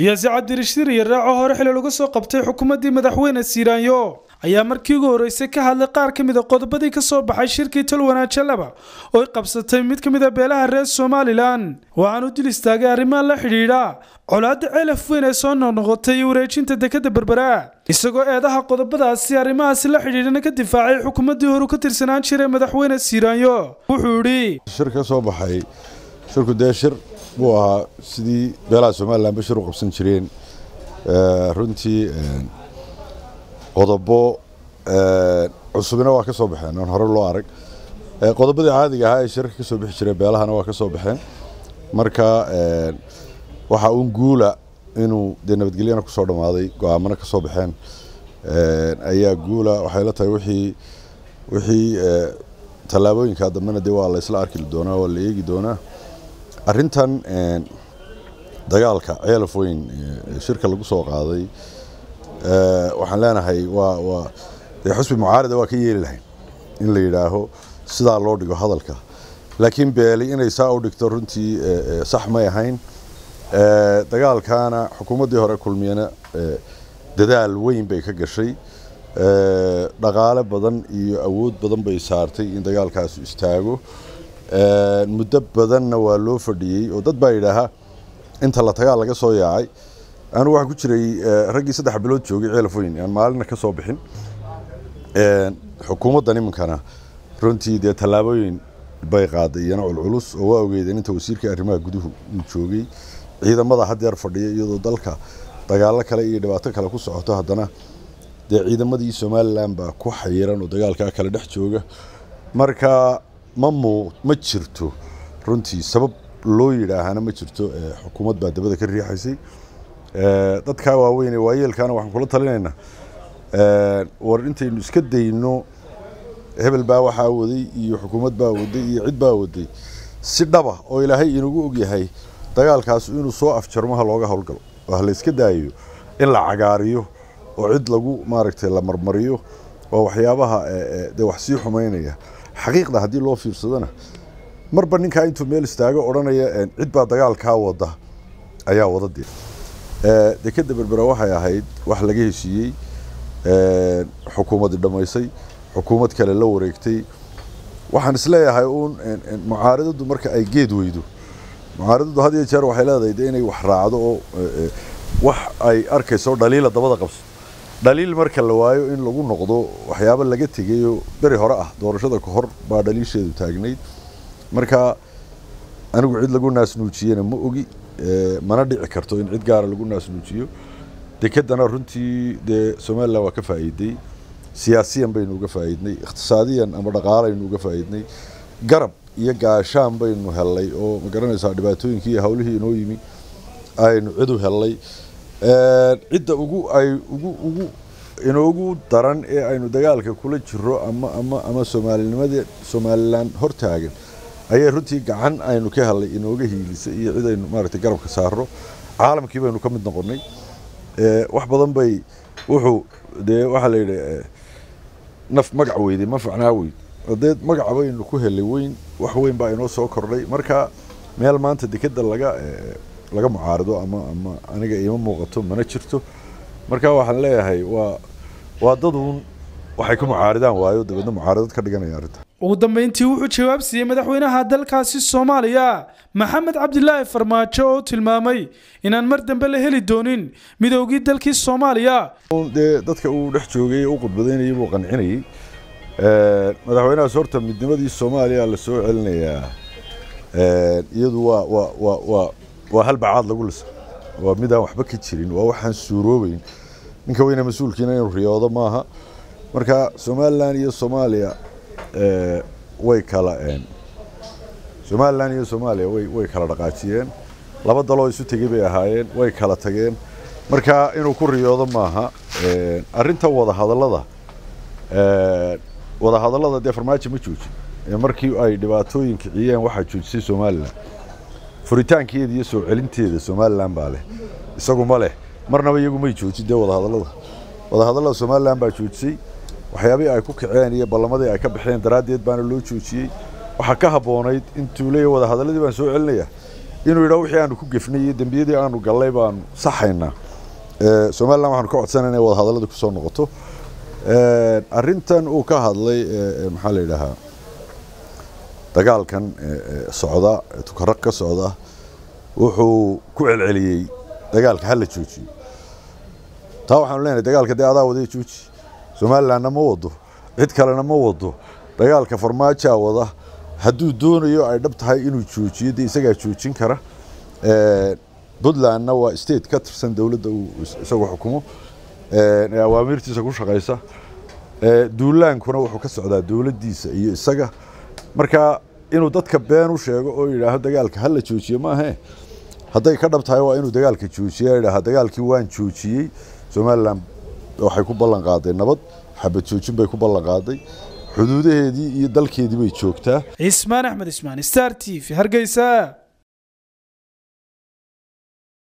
siyaasi cabdirashiir iyo raaco hore xili laga soo qabtay xukuumaddii madaxweyne siiraanyo ayaa markii ugu horreysay ka hadlay qaar ka mid a qodobadii ka soo baxay shirkii talwanaajo laba oo ay qabsatay mid ka mid a beelaha reer somalilan waxaan u dil istaagay arrimaha la xidhiidha colaadda ceelaf weyn ee soo noqnoqotay iyo wareejinta dekadda berbera isagoo eedaha qodobadaasi arrimahaasi la xidhiidhana ka difaacay xukuumaddii horu ka tirsanaan jiray madaxweyne siiraanyo wuxuu idhi shir ka soo baxay shirku dee shir buu ahaa sidii beelaha somalilanba shir u qabsan jireen runtii qodobo cusubina waa ka soo baxeen aan hore loo arag qodobadii caadiga ahaa ee shirka ka soo bixi jiray beelahana waa ka soo baxeen marka waxaa uun guula inuu dee nabadgelyana kusoo dhammaaday go-aamana ka soo baxeen ayaa guula waxay la tahay wixii wixii tallaabooyinka dambena dee waa la isla arki doonaa waa la eegi doonaa arrintan dagaalka ceelaf weyn shirka lagu soo qaaday waxaan leenahay waa waa dee xusbi mucaarida waa ka yeeli lahayn in la yidhaaho sidaa loo dhigo hadalka laakiin beeli inay saa u dhigto runtii sax may ahayn dagaalkaana xukuumaddii hore kulmiyana dadaal weyn bay ka gashay dhaqaale badan iyo awood badan bay saartay in dagaalkaasu istaago muddo badanna waa loo fadhiyey oo dad baa yidhaahaa inta la tagaa laga soo yaacay anigu waxaan ku jiray raggii saddex bilood joogay ceelaf weyn aan maalina ka soo bixin xukuumaddan iminkana runtii dee tallaabooyin bay qaaday iyana culculus oo waa ogeydeen inta wasiirka arrimaha guduhu uu joogay ciidamada haddeer fadhiya iyadoo dalka dagaalo kale iyo dhibaato kale ku socoto haddana dee ciidamadii somalilan baa ku xayiran oo dagaalkaa kale dhex jooga marka ma muu ma jirto runtii sabab loo yidhaahana ma jirto xukuumad baa dabada ka riixaysay dadkaa waaweyn ee waayeelkaana waxaan kula talinaynaa war intaynu iska dayno hebel baa waxaa waday iyo xukuumad baa waday iyo cid baa waday si dhaba oo ilaahay inagu ogyahay dagaalkaas inuu soo afjarmo ha looga howlgalo oo ha la iska daayo in la cagaariyo oo cid lagu maaragtay la marmariyo oo waxyaabaha dee wax sii xumaynaya xaqiiqda haddii loo fiirsadona marba ninkaa intuu meel istaago odhanaya cid baa dagaalkaa wada ayaa wada dee dekadda berbera waxay ahayd wax laga heshiiyey xukuumaddi dhammaysay xukuumad kale la wareegtay waxaan isleeyahay uun mucaaradadu marka ay geed weydo mucaaradadu had iyo jeer waxay leedahay de inay wax raacdo oo wax ay arkayso dhaliila dabada qabso dhaliil marka la waayo in lagu noqdo waxyaabo laga tegayoo beri hore ah doorashada ka hor baa dhaliisheedu taagnayd marka anigu cid lagu naasnuujiyena ma ogi mana dhici karto in cid gaara lagu naasnuujiyo dekedana runtii dee somalilan waa ka faa'iiday siyaasiyan baynu uga faa'iidnay iqtisaadiyan ama dhaqaalaynu uga faa'iidnay garab iyo gaashaan baynu hellay oo ma garanaysaa dhibaatooyinkii iyo hawlihii inoo yimi aynu cid u hellay cidda ugu ay ugu ugu inoogu daran ee aynu dagaalka kula jiro ama ama ama soomaalinimada somalilan hortaagan ayay runtii gacan aynu ka hellay inooga hiilisay iyo cid aynu maaragtay garabka saarno caalamkii baynu ka mid noqonnay wax badan bay wuxuu dee waxaa la yidhi naf magac weyday ma facnaa weyd dee magaca baynu ku helay weyn wax weyn baa inoo soo kordhay marka meel maanta dekeda laga laga mucaarido ama ama aniga iima muuqato mana jirto marka waxaan leeyahay waa waa dad uun waxay ku mucaaridaan waayo dabeedna mucaaridad ka dhiganaya arrinta ugu dambeyntii wuxuu jawaab siiyey madaxweynaha dalkaasi soomaaliya maxamed cabdilaahi farmaajo oo tilmaamay inaan mar dambe la heli doonin midoogii dalkii soomaaliya dee dadka uu dhex joogay u khudbadaynayay buu qancinayey madaxweynahaas horta midnimadii soomaaliya la soo celinayaa iyadu waa waa waa waa waa hal bacaad lagu lisa waa midaan waxba ka jirin waa waxaan suuroobeyn ninka weyne mas-uulkiina inuu riyoodo maaha marka somalilan iyo soomaaliya way kala somalilan iyo soomaaliya way way kala dhaqaajiyeen laba daloo isu tegey bay ahaayeen way kala tageen marka inuu ku riyoodo maaha arrinta wadahadallada wadahadallada dee farmaajo ma joojin markii ay dhibaatooyin kiciyeen waxaa joojisay somalilan furitaankeeda iyo soo celinteeda somalilan baa leh isagu ma leh marnaba iyagu may joojin dee wadahadallada wadahadallada somalilan baa joojisay waxyaabihii ay ku kaceen iyo ballamadii ay ka baxeen daraaddeed baana loo joojiyey waxaa ka habboonayd intuu leeyahy wadahadalladii baan soo celinaya inuu yidhaho wixii aanu ku gefnay iyo dembiyadii aanu gallay baanu saxaynaa somalilan waxaanu ka codsanay inay wada hadallada kusoo noqoto arrintan uu ka hadlay maxaa la yidhaahaa dagaalkan socda tukaraq ka socda wuxuu ku celceliyey dagaalka hala joojiyo taa waxaanu leenahay dagaalka dee adaa wadaya jooji somalilanna ma wado cid kalena ma wado dagaalka farmaajaa wada hadduu doonayo ay dhab tahay inuu joojiyo dee isagaa joojin kara puntlandna waa state ka tirsan dowladda uu isagu xukumo ee awaamiirtiisa ku shaqaysa duulaankuna wuxuu ka socdaa dowladdiisa iyo isaga marka inuu dadka been u sheego oo yidhaaho dagaalka hala joojiye maahe hadday ka dhab tahay waa inuu dagaalka joojiya yidhaaha dagaalkii waan joojiyey somalilan waxay ku ballan qaaday nabad xabad joojin bay ku ballan qaaday xuduudaheedii iyo dalkeedii bay joogtaa cismaan axmed ismaan star t v hargeysa